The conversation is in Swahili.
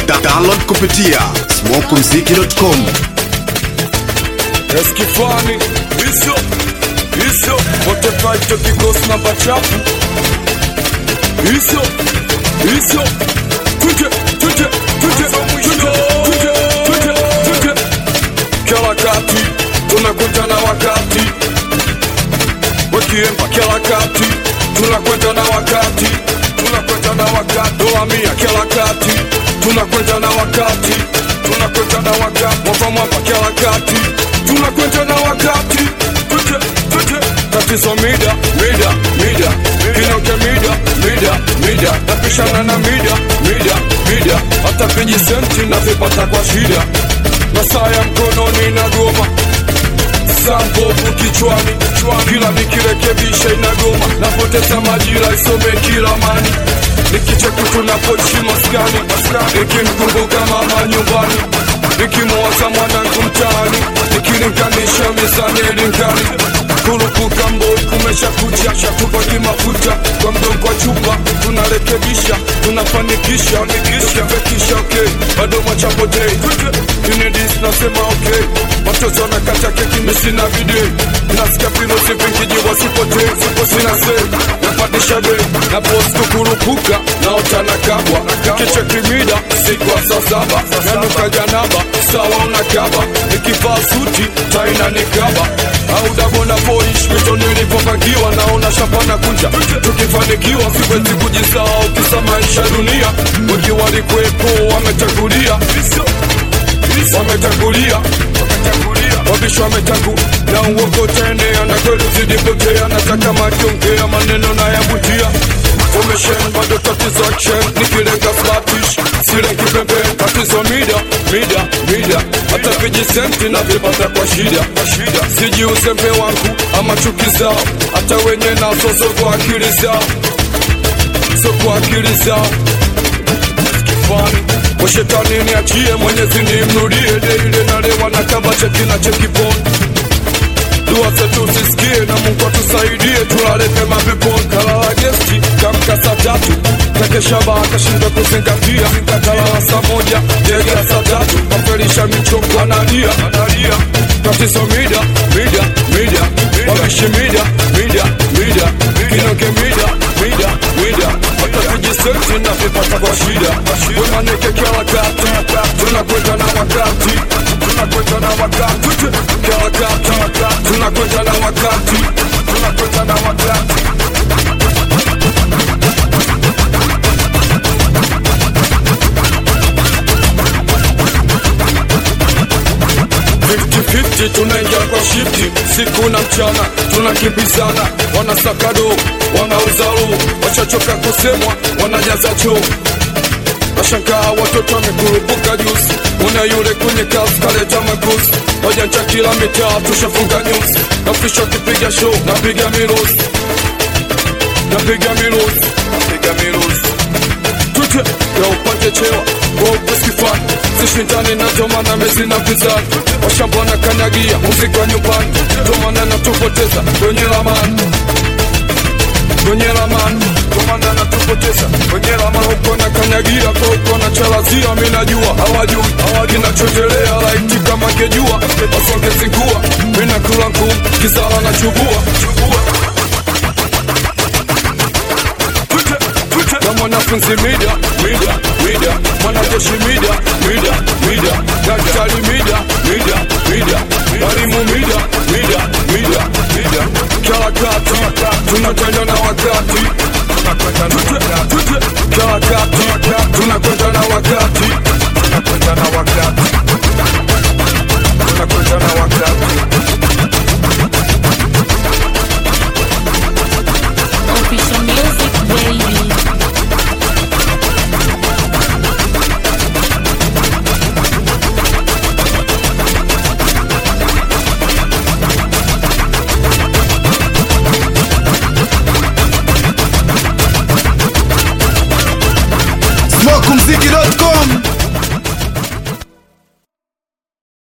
Da download kupitia smokumziki.com. Eskifani hizo hizo wote fight kikosi namba chafu hizo hizo tuje tuje tuje tuje tuje tuje tuje kila kati tunakwenda na wakati wakiemba kila kati tunakwenda na wakati tunakwenda na wakati doa mia kila kati tunakwenda na wakati tunakwenda na wakati mwapa mwapa kila kati tunakwenda na wakati tuje tuje tatizo mida mida mida kinoke mida mida mida napishana na mida mida mida hata vijisenti navipata kwa shida na saa ya mkononi na goma sambovu kichwani kila nikirekebisha inagoma napoteza majira isome kila mani nikicheki tunapoishi maskani nikimkumbuka mama nyumbani nikimwaza mwanangu mtaani nikilinganisha mizani elingani kurupuka mboi kumesha kucha tupaki mafuta kwa mgongo wa chupa tunarekebisha tunafanikisha tukivekisha okay bado machapotei inedis nasema okay watoto wanakata keki misina video nasikia pilosi vingijiwa sipotei sipo sina se napandisha bei na post kukurupuka naota na kabwa kichekimida siku wa saa saba nanuka janaba sawa unakaba nikivaa suti taina nikaba au dabona boish mito nilipopangiwa naona shapana kunja tukifanikiwa siwezi kujisahau kisa maisha dunia wengi walikuwepo wametangulia wametangulia wabishi wametangu na uongo utaenea na kweli zidipotea nataka makiongea maneno na yavutia Formation bado tatizo action nikilenga flatish silengi pepe tatizo mida mida mida hata vijisenti na vipata kwa shida kwa shida siji uzembe wangu ama chuki zao hata wenye nazo so kwa akili zao so kwa akili zao kifani kwa shetani niachie mwenyezi nimrudie deile nalewa na kaba cheki na cheki poni dua zetu zisikie na Mungu atusaidie, tulale pema peponi. Kalala gesti kamka saa tatu, kakesha baa akashindwa kuzingatia, kalala saa moja jega saa tatu, kafelisha michongo analia analia, tatizo mida mida mida, wabishi mida mida mida, kinoke mida mida mida, hata vijisenti na vipata kwa shida, wemaneke kila wakati, tunakwenda na wakati, tunakwenda na wakati, kila wakati, tunakwenda na wakati, tunakwenda na wakati. Fifty tunaingia kwa shifti siku na mchana tunakimbizana, wanasakado wanauza roho, wachachoka kusemwa wanajaza choo Nashangaa watoto wamekurupuka juzi, una yule kwenye kazi kaleta maguzi, wajanja kila mitaa tushafunga nyuzi, nafisha kipiga show, napiga miruzi, napiga miruzi, napiga miruzi tute ya upate chewa kwa upesikifani sishindani na tomana mezi na vizani washamba na kanyagia muziki wa nyumbani tomana na tupoteza kwenye lamani kwenye lamani tomana na tupoteza kwenye lamani huko na kanyagia kwa huko na chalazia minajua hawajui kinachotelea laiti kama ngejua wasongezingua minakula ngumu kizala na chubua na mwanafunzi mida mida mida